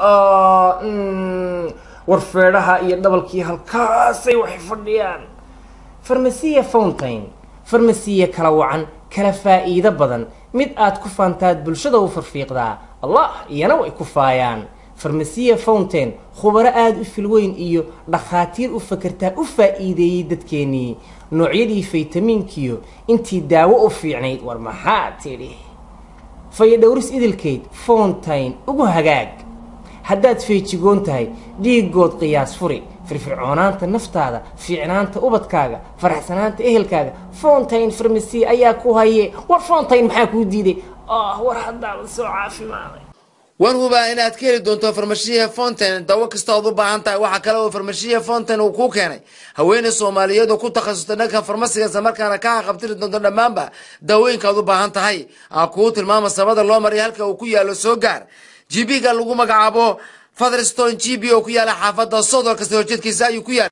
war feedhaha iyo dhabalkii halkaasay waxay fadhiyaan farmasiya fountain farmasiya kala wacan kala faa'iido badan mid aad ku faantaad bulshada u farfiiqdaa allah iyana way ku faayaan farmasiya fountain khubaro aada u filweyn iyo dhakhaatiir u fakertaa u faa'iideeyey dadkeenii noocyadii faytamiinkiyo intii daawo u fiicnayd war maxaa tidhi fayadhowris idilkeyd fountain ugu hagaag haddaad feejigoon tahay dhiigood qiyaas furi firfircoonaanta naftaada fiicnaanta ubadkaaga faraxsanaanta ehelkaaga fountain farmasi ayaa ku haye war fountain maxaa kuu diiday oh war haddaala soo caafimaaday waan hubaa inaad ka heli doonto farmashiya fountain dawo kasta ood u baahan tahay waxaa kale oo farmashiya fountain uu kuu keenay haweeney soomaaliyeed oo ku takhasustay dhanka farmasiga isla markaana ka haqabtiri doonto dhammaanba daawooyinka aad u baahan tahay aan kuu tilmaama sabada loo mariya halka uu ku yaalo soo gaar gb-ga lagu magacaabo fatherstone g b oo ku yaala xaafadda sodol kasta horjeedkiisa ayuu ku yaala